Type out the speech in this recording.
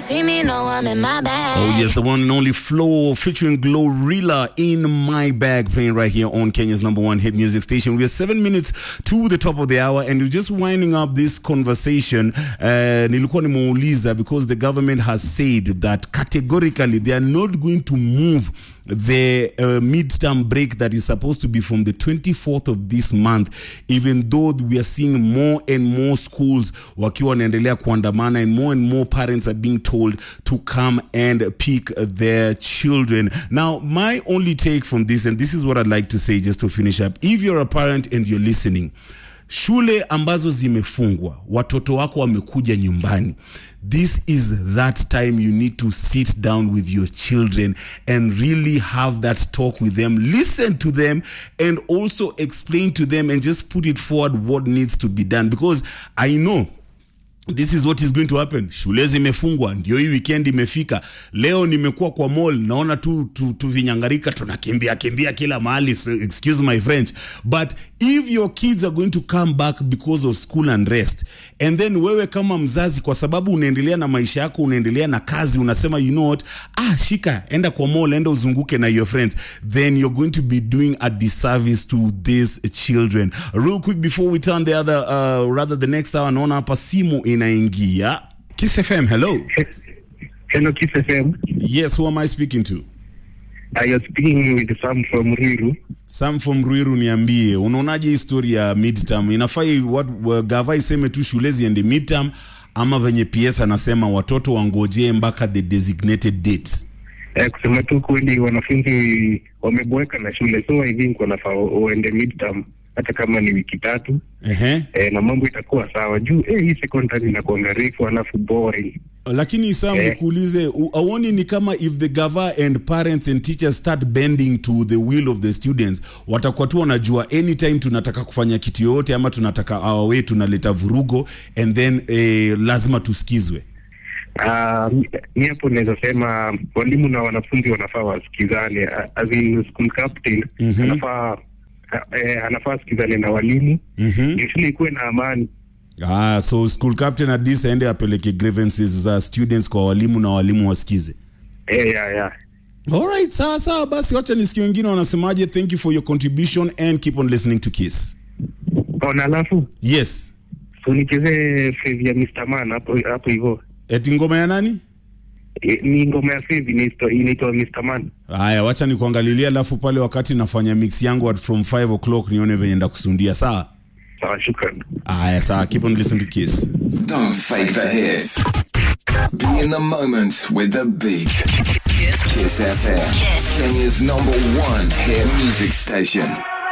see me, know I'm in my bag. Oh, yes, the one and only Flow featuring Glorilla in my bag, playing right here on Kenya's number one hit music station. We are seven minutes to the top of the hour, and we're just winding up this conversation. Uh, nilikuwa nimeuliza because the government has said that categorically they are not going to move the uh, midterm break that is supposed to be from the 24th of this month even though we are seeing more and more schools wakiwa wanaendelea kuandamana and more and more parents are being told to come and pick their children now my only take from this and this is what i'd like to say just to finish up if you're a parent and you're listening shule ambazo zimefungwa watoto wako wamekuja nyumbani this is that time you need to sit down with your children and really have that talk with them listen to them and also explain to them and just put it forward what needs to be done because i know this is what is going to happen shule zimefungwa ndio hii weekend imefika leo nimekuwa kwa mall naona tu, tu, tu vinyangarika tunakimbia kimbia kila mahali so excuse my french but if your kids are going to come back because of school and rest and then wewe kama mzazi kwa sababu unaendelea na maisha yako unaendelea na kazi unasema you know what ah shika enda kwa mall enda uzunguke na your friends then you're going to be doing a disservice to these children real quick before we turn the other uh, rather the next hour naona hapa simu inaingia Kiss FM hello Hello, Kiss FM. yes who am I speaking to I am speaking with Sam from Riru. Sam from Ruiru niambie unaonaje hii story ya midterm inafai what uh, gava iseme tu shule ziende midterm ama venye PS anasema watoto wangojee mpaka the designated date Eh, kusema tu kweli wanafunzi wameboeka na shule so I think wanafaa waende midterm hata kama ni wiki tatu Ehe. eh, na mambo itakuwa sawa juu eh, hii secondary inakuanga refu alafu boring lakini Sam Eh. nikuulize u- auoni ni kama if the gava and parents and teachers start bending to the will of the students watakuwa tu wanajua anytime tunataka kufanya kitu yoyote ama tunataka awa wetu tunaleta vurugo and then eh, lazima tusikizwe Ah, mi- mi hapo naweza sema walimu na wanafunzi wanafaa wasikizane Ah, as in school captain Mhm. anafaa ah, eh, anafaa asikizane na walimu mm-hmm. ndio shule ikuwe na amani Ah, so school captain at least aende apeleke grievances za students kwa walimu na walimu wasikize. eh, ya, ya. Alright, sawa sawa basi wacha nisikie wengine wanasemaje. Thank you for your contribution and keep on listening to Kiss. Oh, na alafu Yes. so nichezee fave ya Mr. Man hapo hapo hivyo Eti ngoma ya nani? E, ni ngoma ya fave inaitwa inaitwa Mr. Man. Haya, wacha nikuangalilia alafu pale wakati nafanya mix yangu at from 5 o'clock nione venye ndakusundia. Sawa? Sawa, shukran. Haya, sawa. Keep on listening to Kiss. Don't fake the hits. Be in the moment with the beat. Kiss FM. Kenya's number one hit music station.